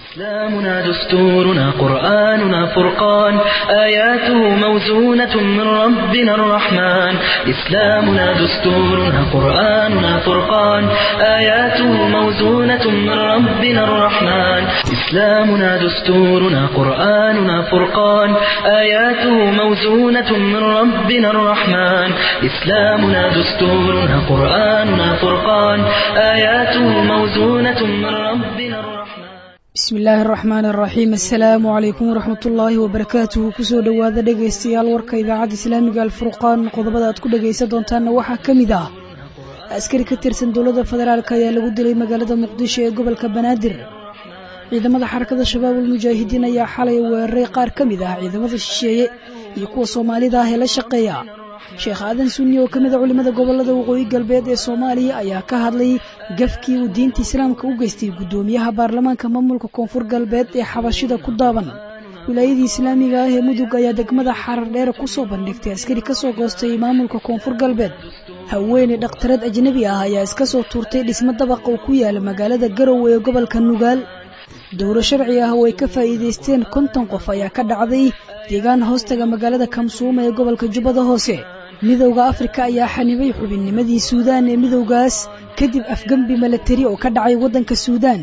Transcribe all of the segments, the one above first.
إسلامنا دستورنا قرآننا فرقان آياته موزونة من ربنا الرحمن إسلامنا دستورنا قرآننا فرقان آياته موزونة من ربنا الرحمن إسلامنا دستورنا قرآننا فرقان آياته موزونة من ربنا الرحمن إسلامنا دستورنا قرآننا فرقان آياته موزونة من ربنا الرحمن bismi illaahi araxmaan araxiim assalaamu calaykum waraxmatullaahi wabarakaatuhu kusoo dhowaada dhegaystayaal warka idaacadda islaamiga alfurqaan qodobada aad ku dhegaysan doontaanna waxaa ka mid ah askari ka tirsan dowladda federaalk ayaa lagu dilay magaalada muqdisho ee gobolka banaadir ciidamada xarakada shabaabul mujaahidiin ayaa xalay weeraray qaar ka mid ah ciidamada shisheeye iyo kuwa soomaalida ah ee la shaqeeya sheekh aadan sunni oo ka mid a culimmada gobolada waqooyi galbeed ee soomaaliya ayaa ka hadlay gafkii uu diinta islaamka u geystay guddoomiyaha baarlamaanka maamulka koonfur galbeed ee xabashida ku daaban wilaayadii islaamiga ah ee mudug ayaa degmada xarar dheer kusoo bandhigtay askari kasoo goostay maamulka koonfur galbeed haweeney dhakhtarad ajnebi ah ayaa iska soo tuurtay dhismo dabaqa uu ku yaala magaalada garowe ee gobolka nugaal dowro sharci ah oo ay ka faa'iidaysteen konton qof ayaa ka dhacday deegaan hoostaga magaalada kamsuuma ee gobolka jubbada hoose midowda afrika ayaa xanibay xubinnimadii suudaan ee midowgaas kadib afgembi milatari oo ka dhacay waddanka suudaan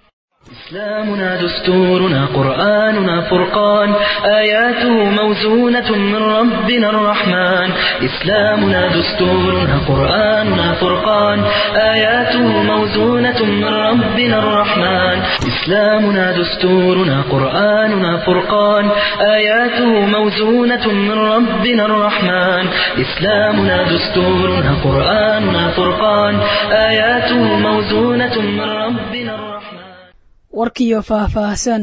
إسلامنا دستورنا قرآننا فرقان آياته موزونة من ربنا الرحمن إسلامنا دستورنا قرآننا فرقان آياته موزونة من ربنا الرحمن إسلامنا دستورنا قرآننا فرقان آياته موزونة من ربنا الرحمن إسلامنا دستورنا قرآننا فرقان آياته موزونة من ربنا الرحمن warkiiyo faahfaahsan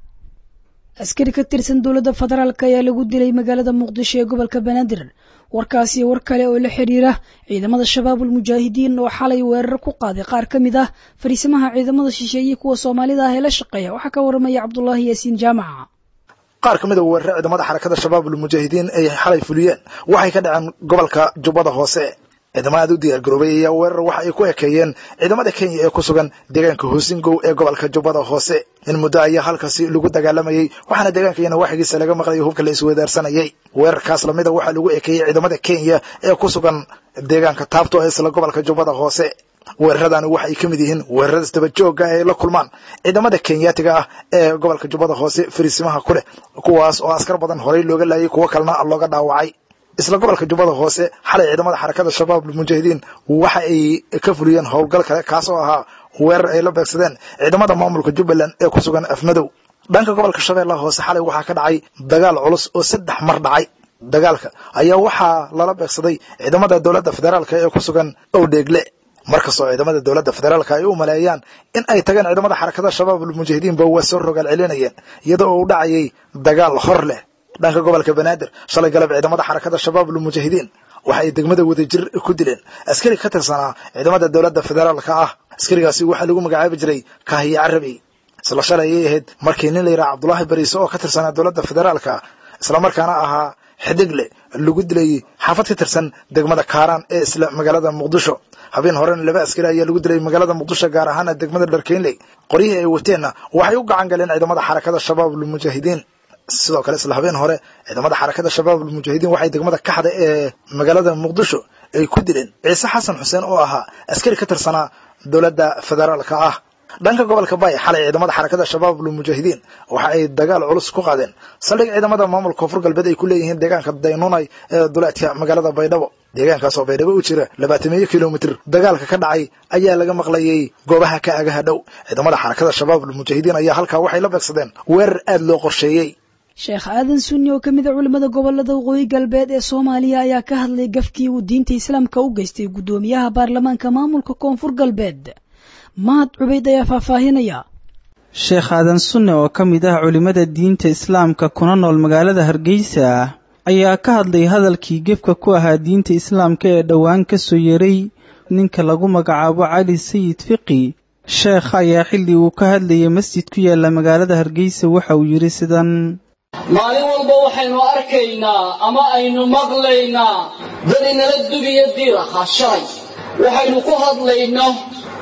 askari ka tirsan dowladda federaalk ayaa lagu dilay magaalada muqdisho ee gobolka banaadir warkaasi war kale oo la xidhiira ciidamada shabaabul mujaahidiin oo xalay weerar ku qaaday qaar ka mid ah fariisimaha ciidamada shisheeye kuwa soomaalida ah ee la shaqeeya waxaa ka waramaya cabdulaahi yaasiin jaamaca qaar ka mid a weerare ciidamada xarakada shabaabul mujaahidiin ay xalay fuliyeen waxay ka dhaceen gobolka jubbada hoose ciidamada aad u diyaar garoobay ayaa weerar waxa ay ku ekeeyeen ciidamada kenya ee ku sugan deegaanka hoosingow ee gobolka jubbada hoose in muddo ayaa halkaasi lagu dagaalamayey waxaana deegaankayana waxigiisa laga maqlayay hubka la isweydaarsanayay weerarkaas lamida waxaa lagu ekeeyey ciidamada kenya ee ku sugan deegaanka taabto ee isla gobolka jubbada hoose weeraradani waxay ka mid yihiin weerarada isdaba joogga ay la kulmaan ciidamada kenyaatiga ah ee gobolka jubbada hoose fariisimaha ku leh kuwaas oo askar badan horey looga laayay kuwo kalena looga dhaawacay isla gobolka jubbada hoose xalay ciidamada xarakada shabaab mujaahidiin waxa ay ka fuliyeen howlgal kale kaas oo ahaa weerar ay la beegsadeen ciidamada maamulka jubbaland ee ku sugan afmadow dhanka gobolka shabeellaha hoose xalay waxaa ka dhacay dagaal culus oo saddex mar dhacay dagaalka ayaa waxaa lala beegsaday ciidamada dowladda federaalk ee ku sugan owdheegle markastoo ciidamada dowladda federaalka ay u maleeyaan in ay tageen ciidamada xarakada shabaab mujaahidiinba waa soo rogaal celinayeen iyadoo uu dhacayay dagaal hor leh dhanka gobolka banaadir shalay galab ciidamada xarakada shabaabul mujaahidiin waxa ay degmada wadajir ku dileen askari ka tirsanaa ciidamada dowladda federaalka ah askarigaasi waxaa lagu magacaabi jiray kaahiye carabi isla shalay ayay ahayd markii nin la yidhaha cabdulaahi bariise oo ka tirsanaa dowladda federaalka islamarkaana ahaa xidigle lagu dilay xaafad ka tirsan degmada kaaraan ee isla magaalada muqdisho habeen horena laba askari ayaa lagu dilay magaalada muqdisho gaar ahaana degmada dharkeynley qoryihii ay wateenna waxay u gacan galeen ciidamada xarakada shabaabul mujaahidiin sidoo kale isla habeen hore ciidamada xarakada shabaabul mujaahidiin waxay degmada kaxda ee magaalada muqdisho ay ku dileen ciise xasan xuseen oo ahaa askari ka tirsanaa dowladda federaalka ah dhanka gobolka bay xalay ciidamada xarakada shabaabul mujaahidiin waxa ay dagaal culus ku qaadeen saldhig ciidamada maamulka koonfur galbeed ay ku leeyihiin deegaanka daynunay ee duleedka magaalada baydhabo deegaankaas oo baydhabo u jira labaatamiyo kilomitr dagaalka ka dhacay ayaa laga maqlayay goobaha ka agaha dhow ciidamada xarakada shabaabul mujaahidiin ayaa halkaa waxay la beegsadeen weerar aad loo qorsheeyey sheekh aadan sunni oo ka mid a culimmada gobolada waqooyi galbeed ee soomaaliya ayaa ka hadlay gafkii uu diinta islaamka u geystay guddoomiyaha baarlamaanka maamulka koonfur galbeed mahad cubayd ayaa faahfaahinaya sheekh aadan sunne oo ka mid ah culimmada diinta islaamka kuna nool magaalada hargeysa ayaa ka hadlay hadalkii gefka ku ahaa diinta islaamka ee dhowaan ka soo yeray ninka lagu magacaabo cali sayid fiqi sheekh ayaa xilli uu ka hadlayay masjid ku yaalla magaalada hargeysa waxa uu yidhi sidan maalin walba waxaynu arkaynaa ama aynu maqlaynaa dad inala dugiyo diir ahaa shalay waxaynu ku hadlayno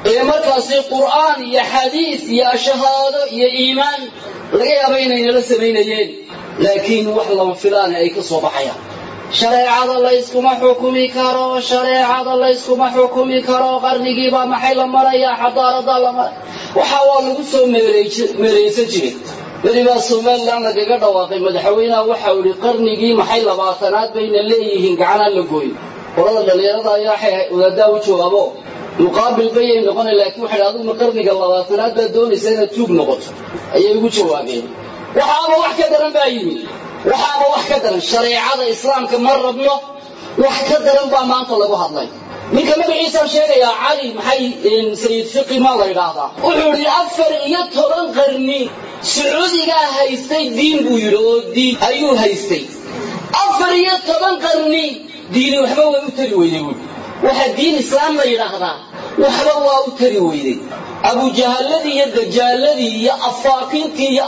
ee markaasi qur'aan iyo xadiis iyo shahaado iyo iimaan laga yaaba inaynala samaynayeen laakiin wax lama filaane ay ka soo baxayaan shareecada layskuma xukumi karo shareecada layskuma xukumi karo qarnigiibaa maxay la marayaa xadaaradaa la maray waxa waa lagu soo meereysan jiray welibaa somalilan lagaga dhawaaqay madaxweynaha waxau ihi qarnigii maxay labaatanaad bayna leeyihiin gacanaan la gooyin qolada dhallinyarada ayaa waxay wadaadaa u joogaabo muqaabil bayay noqona laakiin waxay aduguna qarniga labaatanaad baad doonaysa inaad tuug noqoto ayay ugu jawaabeen waxaaba wax ka daran baa yimid waxaaba wax ka daran shareecada islaamka ma rabno wax ka daran baa maanta lagu hadlay ninka magaciisaan sheegayaa cali maxay sayid fiqi maa la yidhaahdaa wuxuu yidhi afar iyo toban qarni sacuudigaa haystay diin buu yidhi oo diin ayuu haystay afar iyo toban qarni diini waxba way u tari weyday buui waxa diin islaam la yidhaahdaa waxba waa u tari weyday abujahalladii iyo dajaaladii iyo afaakintii iyo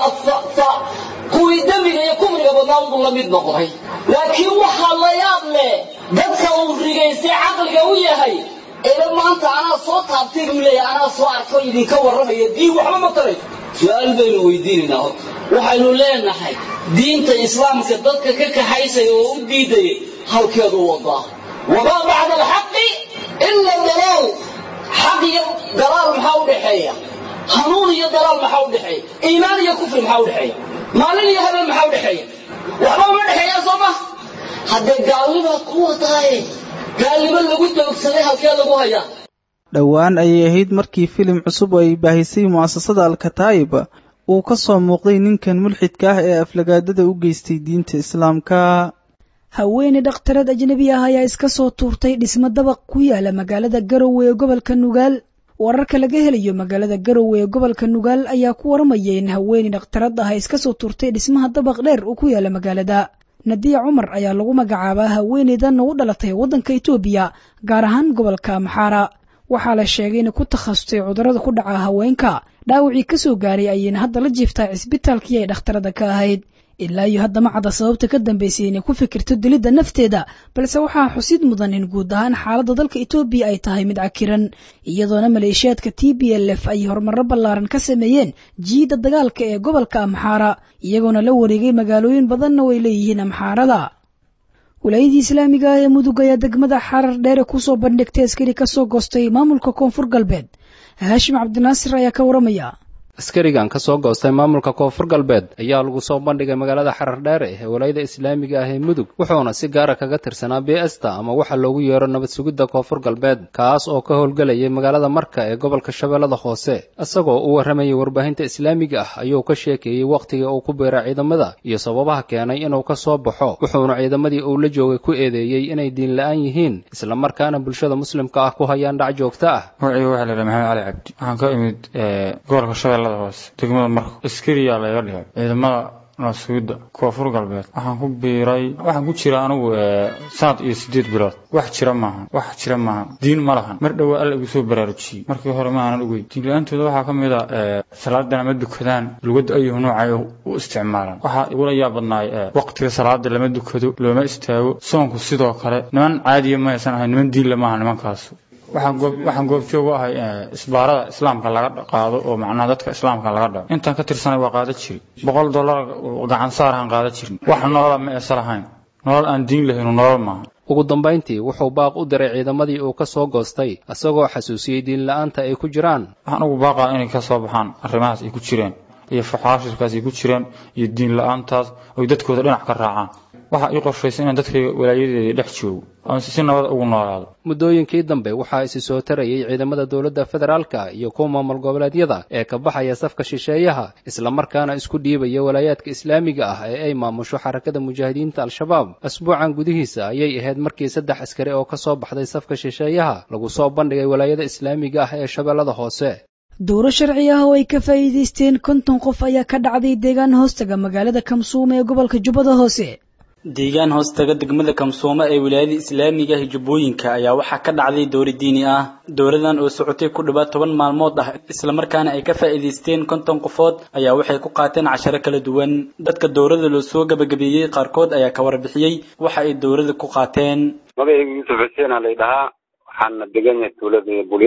kuwii dembiga iyo kufriga badnaa unbuu la mid noqday laakiin waxaa la yaab leh dadka uu rigaystay caqliga u yahay eeba maanta anaa soo taabtay buu leeyahay anaa soo arko idinka warramaya diin waxba ma taray su-aal baynu weydiinaynaa horta waxaynu leenahay diinta islaamka dadka ka kaxaysaya oo u diidaya halkeedu wadaa wamaa bacda alxaqi ila dalaal xaq iyo dalaal maxaa u dhexeeya hanuun iyo dalaal maxaa u dhexeeya iimaan iyo kufri maxaa u dhexeeya maalin iyo habeen maxaa u dhexeeya waxba uma dhexeeya soo ma haddee gaalnibaad ku wadaaye gaalnimo lagu doogsaday halkee lagu hayaa dhowaan ayay ahayd markii filim cusub oo ay baahisay mu'asasada alkataa'ib uu ka soo muuqday ninkan mulxidka ah ee aflagaadada u geystay diinta islaamka haweeney dhakhtarad ajnebi ah ayaa iska soo tuurtay dhismo dabaq ku yaala magaalada garowe ee gobolka nugaal wararka laga helayo magaalada garowe ee gobolka nugaal ayaa ku waramaya in haweeney dhakhtarad ah ay iska soo tuurtay dhismaha dabaq dheer uu ku yaala magaalada nadiya cumar ayaa lagu magacaabaa haweeneydan u dhalatay waddanka itoobiya gaar ahaan gobolka amxaara waxaa la sheegay inay ku takhasustay cudurrada ku dhaca haweenka dhaawacii ka soo gaaray ayayna hadda la jiiftaa cisbitaalkii ay dhakhtarada ka ahayd ilaa iyo hadda ma cadda sababta ka dambaysay inay ku fikirto dilidda nafteeda balse waxaa xusid mudan in guud ahaan xaaladda dalka etoobiya ay tahay mid cakiran iyadoona maleeshiyaadka t b l f ay horumarro ballaaran ka sameeyeen jiidda dagaalka ee gobolka amxaara iyagoona la wareegay magaalooyin badanna way leeyihiin amxaarada walaayadii islaamiga ah ee mudug ayaa degmada xarar dheere kusoo bandhigtay askari ka soo goostay maamulka koonfur galbeed haashim cabdinaasir ayaa ka waramaya askarigan ka soo goostay maamulka koonfur galbeed ayaa lagu soo bandhigay magaalada xarar dheere ee walaayada islaamiga ah ee mudug wuxuuna si gaara kaga tirsanaa bsta ama waxa loogu yeero nabad sugidda koonfur galbeed kaas oo ka howlgelayay magaalada marka ee gobolka shabeellada hoose isagoo u warramayay warbaahinta islaamiga ah ayuu ka sheekeeyey wakhtiga uu ku beeray ciidamada iyo sababaha keenay inuu ka soo baxo wuxuuna ciidamadii uu la joogay ku eedeeyey inay diin la-aan yihiin islamarkaana bulshada muslimka ah ku hayaan dhac joogto ah magacaygu waxaa la yidhaha maxamed cali cabdi waxaan ka imid gobolka shabeellada hoose degmada marka askariyaa laga dhigay ciidamada naasugidda koonfur galbeed waxaan ku biiray waxaan ku jira anigu sanad iyo sideed bilood wax jira maahan wax jira maahan diin ma lahan mar dhowaa alla igu soo baraarujiyey markii hore maanan ogeyn diin la-aantooda waxaa ka mid a salaadana ma dukadaan lugadda ayuhu noocay u isticmaalaan waxaa igula yaab badnaay waqtiga salaada lama dukado looma istaago soonku sidoo kale niman caadiya ma aysan ahayn niman diin lamaha nimankaasu waxaan goobjoog u ahay isbaarada islaamka laga qaado oo macnaha dadka islaamka laga dhaco intaan ka tirsanay waa qaada jiri boqol dollar gacan saarahan qaada jirin wax nolola ma eesa lahayn nolol aan diin lahaynu nolol maaha ugu dambayntii wuxuu baaq u diray ciidamadii uu ka soo goostay isagoo xasuusiyey diin la-aanta ay ku jiraan waxaan ugu baaqaa inay ka soo baxaan arrimahaas ay ku jireen iyo faxaashirkaas ay ku jireen iyo diin la-aantaas oy dadkooda dhinac ka raacaan waxaa ii qorshaysa inaan dadkayga walaayadeeda dhex joogo oon si nabada ugu noolaado muddooyinkii dambe waxaa isi soo tarayay ciidamada dowladda federaalka iyo kuwa maamul goboleedyada ee ka baxaya safka shisheeyaha islamarkaana isku dhiibaya walaayaadka islaamiga ah ee ay maamusho xarakada mujaahidiinta al-shabaab asbuucan gudihiisa ayay ahayd markii saddex askari oo ka soo baxday safka shisheeyaha lagu soo bandhigay walaayada islaamiga ah ee shabeellada hoose dowro sharci ah oo ay ka faa'iidaysteen konton qof ayaa ka dhacday deegaan hoostaga magaalada kamsuuma ee gobolka jubbada hoose deegaan hoostaga degmada kamsooma ee wilaayada islaamiga ah jubbooyinka ayaa waxaa ka dhacday dowri diini ah dowradan oo socotay ku dhawaad toban maalmood ah islamarkaana ay ka faa'iidaysteen konton qofood ayaa waxay ku qaateen casharo kala duwan dadka dowrada loo soo gabagabeeyey qaarkood ayaa ka warbixiyey waxa ay dowrada ku qaateen magacaygu yuusuf xuseen aa lay dhahaa waxaana degan yahay tuulada bulyaad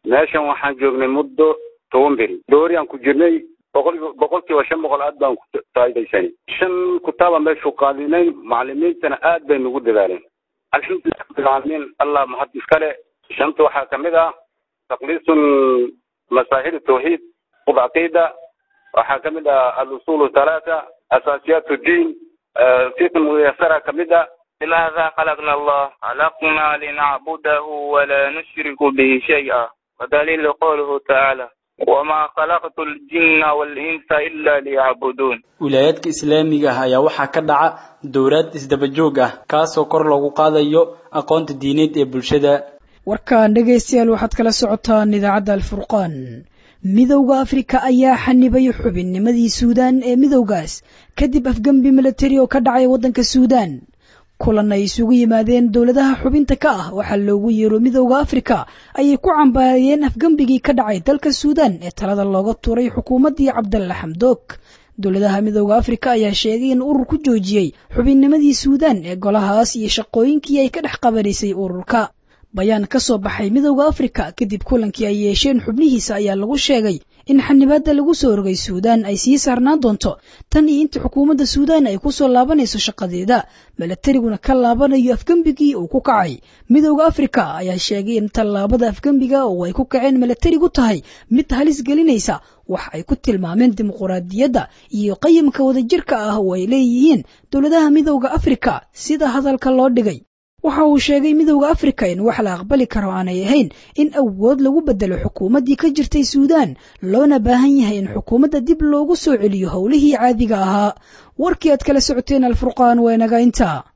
meeshan waxaan joognay muddo toban beri dooriyaan ku jirnay boqol boqolkiiba shan boqol aad baan ku faa'iidaysanay shan kutaaba meeshu qaadinayn macalimiintana aad bay nagu dadaaleen alxamdulilah rabbilcaalamiin allah mahad iskale shanta waxaa kamid ah taqliisun masaahil tawxiid qub caqiida waxaa kamid ah alusul thalaatha asaasiyaat diin fiqh muyasara kamid ah لماذا خلقنا الله خلقنا لنعبده ولا نشرك به شيئا ودليل قوله تعالى وما خلقت الجن والإنس إلا ليعبدون wilaayaadka islaamiga ah ayaa waxaa ka dhaca dowlaad isdaba joog ah kaasoo kor loogu qaadayo aqoonta diineed ee bulshada warkan dhegaystayaal waxaad kala socotaan idaacadda alfurqaan midowda afrika ayaa xanibay xubinnimadii suudaan ee midowgaas kadib afgembi milatari oo ka dhacay waddanka suudaan kulan ay isugu yimaadeen dowladaha xubinta ka ah waxaa loogu yeero midowda afrika ayay ku cambaariyeen afgembigii ka dhacay dalka suudaan ee talada looga tuuray xukuumaddii cabdalla xamdoog dowladaha midowda afrika ayaa sheegay in urur ku joojiyey xubinnimadii suudaan ee golahaas iyo shaqooyinkii ay ka dhex qabanaysay ururka bayaan ka soo baxay midowda afrika kadib kulankii ay yeesheen xubnihiisa ayaa lagu sheegay in xanibaadda lagu soo rogay suudaan ay sii saarnaan doonto tan iyo inta xukuumadda suudaan ay kusoo laabanayso shaqadeeda milatariguna ka laabanayo afgembigii uu ku kacay midowda afrika ayaa sheegay in tallaabada afgembiga oo ay ku kaceen milatarigu tahay mid halis gelinaysa wax ay ku tilmaameen dimuquraadiyadda iyo qayimka wadajirka ah oo ay leeyihiin dowladaha midowda afrika sida hadalka loo dhigay waxa uu sheegay midowda afrika in wax la aqbali karo aanay ahayn in awood lagu bedelo xukuumaddii ka jirtay suudaan loona baahan yahay in xukuumadda dib loogu soo celiyo howlihii caadiga ahaa warkii aad kala socoteen alfurqaan waa inaga intaa